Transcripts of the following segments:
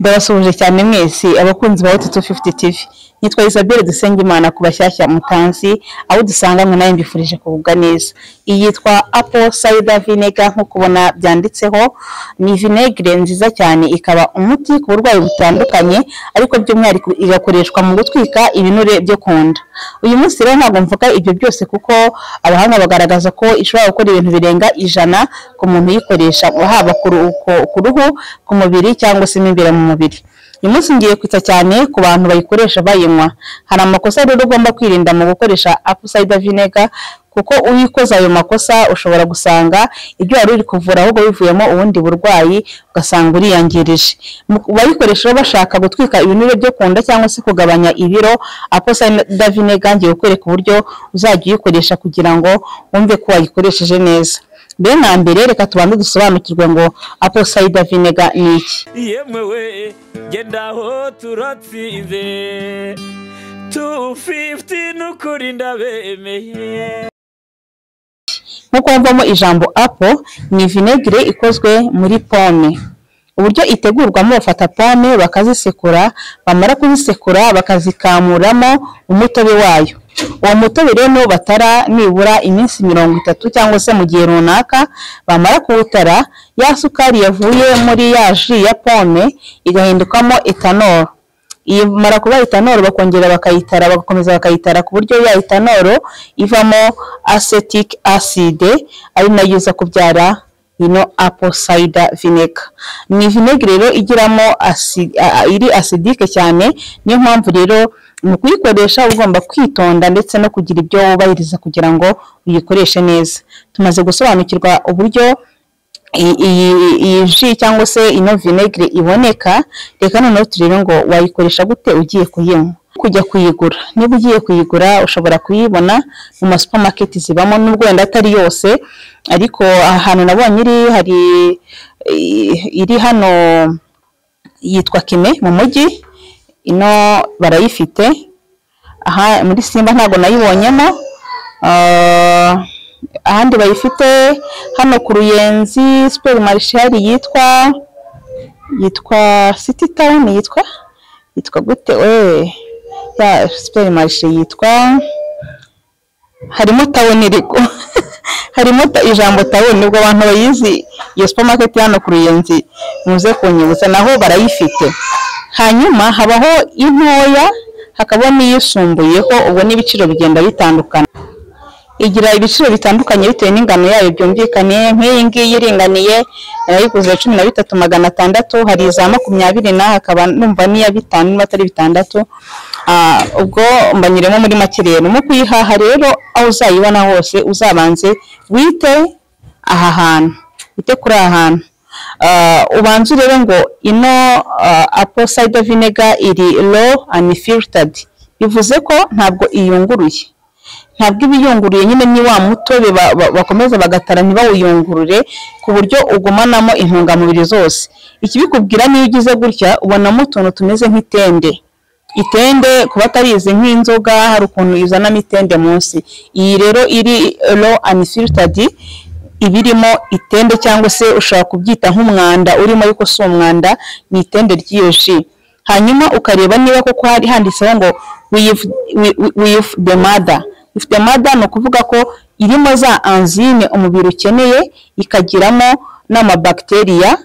Ndabasuhuje cyane mwese abakunzi ba Hotu 250 TV nitwa Isabelle Dusengimana ku bashyashya mutanzi aho dusanga mwe nayo mbifurije kugubwa neza iyi yitwa apple cider vinegar nk'uko ubona byanditseho ni vinegere nziza cyane ikaba umuti ku burwayi butandukanye ariko by'umwihariko igakoreshwa mu gutwika ibinure byo ku nda uyu munsi rero ntabwo mvuga ibyo byose kuko abahanga bagaragaza ko ishobora gukora ibintu birenga ijana ku muntu uyikoresha haba ku ru- ku- ku ruhu ku mubiri cyangwa se mo imbere mu mubiri uyu munsi ngiye kwita cyane ku bantu bayikoresha bayinywa hari amakosa rero ugomba kwirinda mu gukoresha apple cider vinegar kuko iyo ukoze ayo makosa ushobora gusanga ibyo wari uri kuvura ahubwo bivuyemo ubundi burwayi ugasanga uriyangirije Mu- bayikoresha rero bashaka gutwika ibinure byo ku nda cyangwa se kugabanya ibiro apple cider vinegar ngiye kukwereka uburyo uzajya uyikoresha kugira ngo wumve ko wayikoresheje neza mbere na mbere reka tubanze dusobanukirwe ngo apple cider vinegar ni iki yemewe genda aho turatsinze tu fifuti n'ukuri ndabemeye nk'uko havamo ijambo apple ni vinegere ikozwe muri pome uburyo itegurwamo bafata pome bakazisekura bamara kuzisekura bakazikamuramo umutobe wayo uwo mutobe rero batara nibura iminsi mirongo itatu cyangwa se mu gihe runaka bamara kuwutara ya sukari yavuye muri ya ji ya pome igahindukamo etanoro iyi mara kuba etanoro bakongera bakayitara bagakomeza bakayitara ku buryo ya etanoro ivamo acetic acid ari nayo iza kubyara ino apple cider vinegar ni vinegere rero igiramo asi- a- a- iri acidic cyane niyo mpamvu rero mu kuyikoresha uba ugomba kwitonda ndetse no kugira ibyo wubahiriza kugira ngo uyikoreshe neza tumaze gusobanukirwa uburyo i- iyi iyi ji cyangwa se ino vinegere iboneka reka noneho turebe ngo wayikoresha gute ugiye kuyinywa kujya kuyigura niba ugiye kuyigura ushobora kuyibona mu ma supermarket zibamo n'ubwo wenda atari yose ariko ahantu nabonye iri hari i- iri hano yitwa kime mu mujyi ino barayifite aha muri simba ntabwo nayibonyemo Ah, ahandi bayifite hano ku ruyenzi siperi marishari yitwa yitwa siti tawuni yitwa yitwa gute we ya siperi marishe yitwa harimo tawuni riko harimo ta- ijambo tawuni ubwo abantu bayizi iyo supermarket hano ku ruyenzi muze kunyibutsa naho barayifite hanyuma habaho intoya hakaba n'iyisumbuyeho ubwo n'ibiciro bigenda bitandukana igira ibiciro bitandukanye bitewe n'ingano yayo byumvikane nk'iyi ngiyi iringaniye yarayiguze cumi na bitatu magana atandatu hari iza makumyabiri na hakaba numva n'iya bitanu niba atari bitandatu Ah, ubwo mbanyuremo muri make rero mu kuyihaha rero aho uzayibona hose uzabanze wite aha hantu wite kuri aha hantu Ah, ubanze urebe ngo ino ah, apple cider vinegar iri low unfiltered bivuze ko ntabwo iyunguruye ntabwo iba iyunguruye nyine ni wa mutobe ba- ba- bakomeza bagatara ntibawuyungurure ku buryo ugumanamo intungamubiri zose ikibikubwira niyo ugize gutya ubonamo utuntu tumeze nk'itende itende ku batarizi nk'inzoga hari ukuntu izanamo itende munsi iyi rero iri low unfiltered ibirimo itende cyangwa se ushobora kubyita nk'umwanda urimo ariko si umwanda ni itende ry'iyo ji hanyuma ukareba niba koko hari handitseho ngo with with- with the mother with the mother ni ukuvuga ko irimo za enzyme umubiri ukeneye ikagiramo n'amabakteriya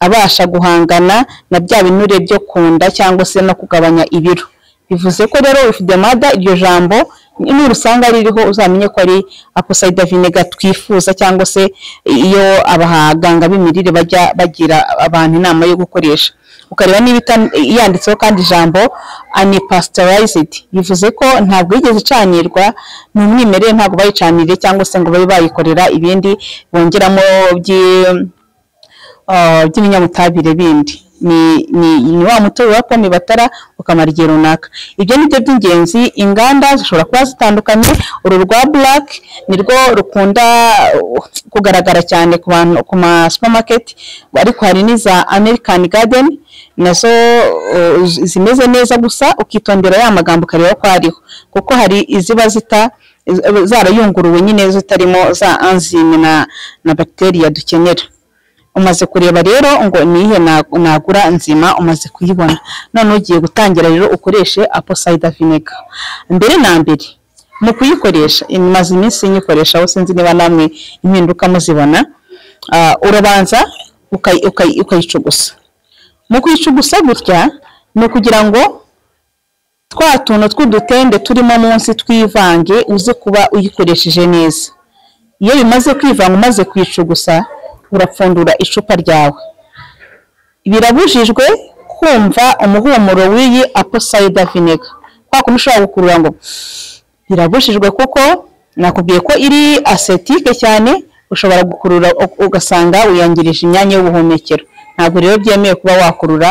abasha guhangana na bya binure byo ku nda cyangwa se no kugabanya ibiro bivuze ko rero with the mother iryo jambo nurisanga ririho uzamenye ko ari apple vinegar twifuza cyangwa se iyo abaganga b'imirire bajya bagira abantu inama yo gukoresha ukareba niba ita- yanditseho kandi ijambo unpasteurized bivuze ko ntabwo yigeze icanirwa ni umwimerere ntabwo bayicanire cyangwa se ngo babe bayikorera ibindi bongeramo byi- ah, by'ibinyabutabire bindi ni ni ni wa mutobe wa pome batara ukamara igihe runaka ibyo ni byo by'ingenzi inganda zishobora kuba zitandukanye uru rwa black nirwo rukunda uh, kugaragara cyane ku bantu ku ma supermarket ariko hari n'iza american garden nazo uh, zi- zimeze neza gusa ukitondera ya magambo ukareba ko hariho kuko hari iziba zita zarayunguruwe nyine zitarimo za enzyme na na bacteria dukenera umaze kureba rero ngo nihe na- nagura nzima umaze kuyibona none ugiye gutangira rero ukoreshe aposayida vinega mbere na mbere mu kuyikoresha imaze iminsi nyikoresha aho sinzi niba namwe impinduka muzibona Ah, urabanza ukayi- ukayi- ukayicugusa mu kuyicugusa gutya ni ukugira ngo twa tuntu tw'udutende turimo munsi twivange uze kuba uyikoresheje neza iyo bimaze kwivanga umaze kuyicugusa urapfundura icupa ryawe birabujijwe kumva umuhumuro w'iyi aposayida vinega kwa kuntu ushobora gukurura ngo birabujijwe kuko nakubwiye ko iri asetike cyane ushobora gukurura u- ugasanga wiyangirije imyanya y'ubuhumekero ntabwo rero byemewe kuba wakurura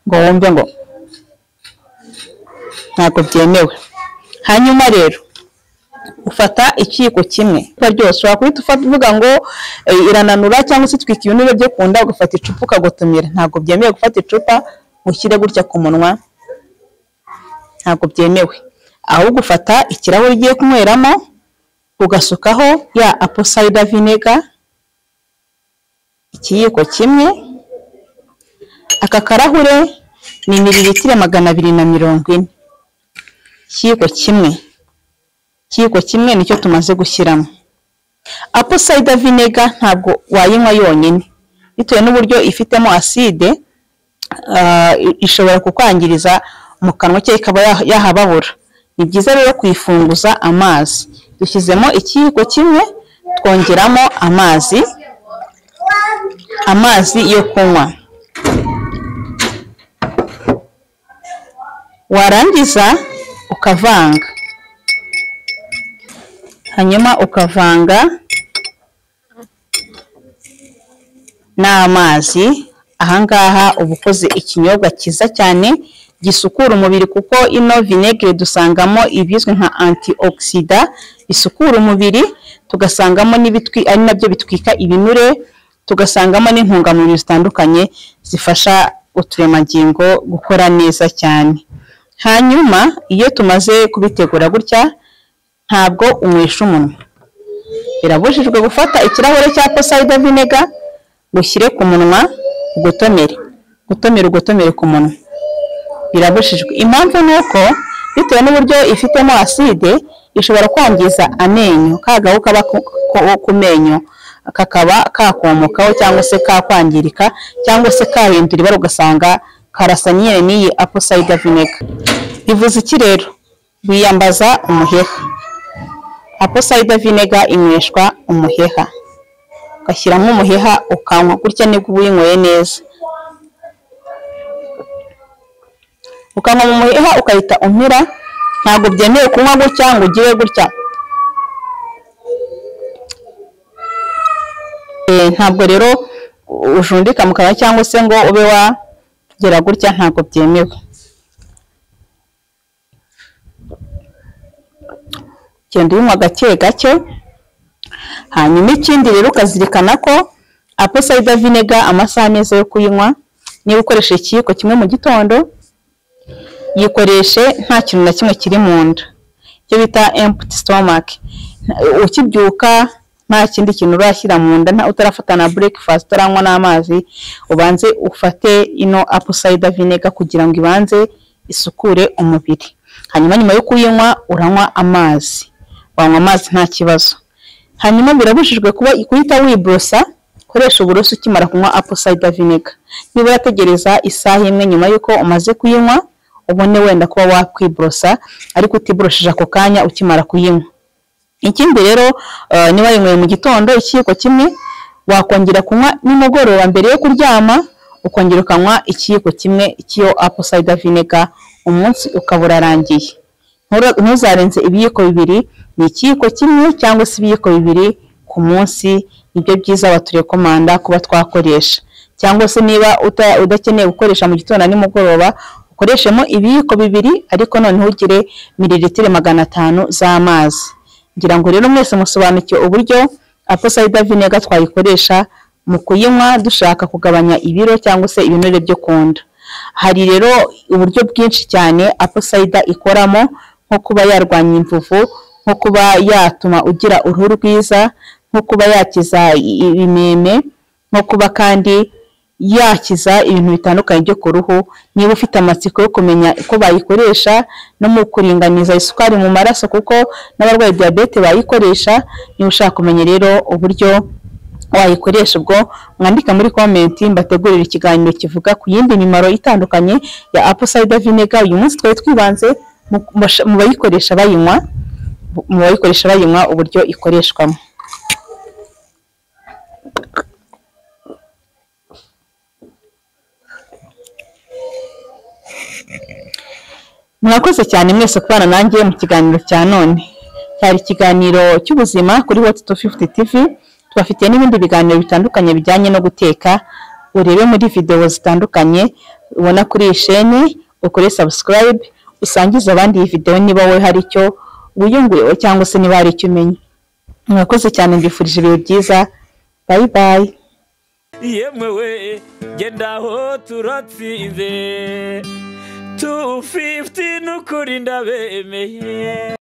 ngo wumve ngo ntabwo byemewe hanyuma rero ufata ikiyiko kimwe icupa ryose ushobora guhita ufata uvuga ngo eh, irananura cyangwa se twika ibinure byo ku nda ugafata icupa ukagotomera ntabwo byemewe gufata icupa ngo ushyire gutya ku munwa ntabwo byemewe ahubwo ufata ikirahure ugiye kunyweramo ugasukaho ya aposayida vinega ikiyiko kimwe aka karahure ni mililitiro magana abiri na mirongo ine ikiyiko kimwe ikiyiko kimwe nicyo tumaze gushyiramo aposayida vinega ntabwo wayinywa yonyine bitewe n'uburyo ifitemo aside ah, i- ishobora kukwangiriza mu kanwa cye ikaba ya- yahababura ni byiza rero kuyifunguza amazi dushyizemo ikiyiko kimwe twongeramo amazi amazi yo kunywa warangiza ukavanga hanyuma ukavanga n'amazi ahangaha uba ukoze ikinyobwa cyiza cyane gisukura umubiri kuko ino vinegere dusangamo ibizwi nka antioxida bisukura umubiri tugasangamo n'ibitwi ari nabyo bitwika ibinure tugasangamo n'intungamubiri zitandukanye zifasha uturemangingo gukora neza cyane hanyuma iyo tumaze kubitegura gutya ntabwo unywesha umunwa birabujijwe gufata ikirahure cya posayida vinega ngo ushyire ku munwa ugotomere gutomera ugotomere ku munwa birabujijwe impamvu ni uko bitewe n'uburyo ifitemo aside ishobora kwangiza amenyo kagahu kaba ku- ku- ku menyo kakaba kakomokaho cyangwa se kakwangirika cyangwa se kahindura ibara ugasanga karasa nyine n'iyi aposayida vinega bivuze iki rero wiyambaza umuheha aposayida vinega inyweshwa umuheha ugashyiramo umuheha ukanywa gutya nibwo uba uyinyweye neza ukanywa mu muheha ukahita umira ntabwo byemewe kunywa gutya ngo ugire gutya Eh, ntabwo rero ujundika mu kanwa cyangwa se ngo ube wagera gutya ntabwo byemewe genda uyinywa gake gake hanyuma ikindi rero ukazirikana ko aposayida vinega amasaha meza yo kuyinywa niba ukoresha ikiyiko kimwe mu gitondo yikoreshe nta kintu na kimwe kiri mu nda icyo bita emputi sitomake ukibyuka nta kindi kintu urashyira mu nda nta- utarafata na burekifasiti utaranywa n'amazi ubanze ufate ino aposayida vinega kugira ngo ibanze isukure umubiri hanyuma nyuma yo kuyinywa uranywa amazi wanywa amazi nta kibazo hanyuma birabujijwe kuba guhita wiborosa koresha uburoso ukimara kunywa aposayida vinega niba urategereza isaha imwe nyuma y'uko umaze kuyinywa ubone wenda kuba wakwiborosa ariko utiborosheje ako kanya ukimara kuyinywa ikindi rero eh, niba yinyweye mu gitondo ikiyiko kimwe wakongera kunywa nimugoroba mbere yo kuryama ukongera ukanywa ikiyiko kimwe cy'iyo aposayida vinega umunsi ukaba urarangiye Ntura- ntuzarenze ibiyiko bibiri ni ikiyiko kimwe cyangwa se ibiyiko bibiri ku munsi nibyo byiza abaturekomanda kuba twakoresha cyangwa se niba uta- udakeneye gukoresha mu gitondo na nimugoroba ukoreshemo ibiyiko bibiri ariko noneho ugire mililitiro magana atanu z'amazi ngira ngo rero mwese musobanukiwe uburyo aposayida vinega twayikoresha mu kuyinywa dushaka kugabanya ibiro cyangwa se ibinure byo ku nda hari rero uburyo bwinshi cyane aposayida ikoramo nko kuba yarwanya imvuvu nko kuba yatuma ugira uruhu rwiza nko kuba yakiza i- i- imeme nko nko kuba kandi yakiza ibintu bitandukanye byo ku ruhu niba ufite amatsiko yo kumenya uko bayikoresha no mu kuringaniza isukari mu maraso kuko n'abarwaye diyabete bayikoresha niba ushaka kumenya rero uburyo wayikoresha ubwo mwandika muri komenti mbategurira ikiganiro kivuga ku yindi mimaro itandukanye ya apple cider vinegar uyu munsi twari twibanze mu- mu bayikoresha bayinywa mu bayikoresha bayinywa uburyo ikoreshwamo mwakoze cyane mwese kubana nanjye mu kiganiro cya none cyari ikiganiro cy'ubuzima kuri hoti tu fifuti tivi tubafitiye n'ibindi biganiro bitandukanye bijyanye no guteka urebe muri videwo zitandukanye ubona kuri iyi sheni ukore sabusikarayibe usangize abandi iyi videwo niba wowe hari icyo wiyunguyeho cyangwa se niba hari icyo umenya mwakoze cyane mbifurije ibihe byiza bayi bayi yemwe we genda aho turatsinze tu fifiti n'ukuri ndabemeye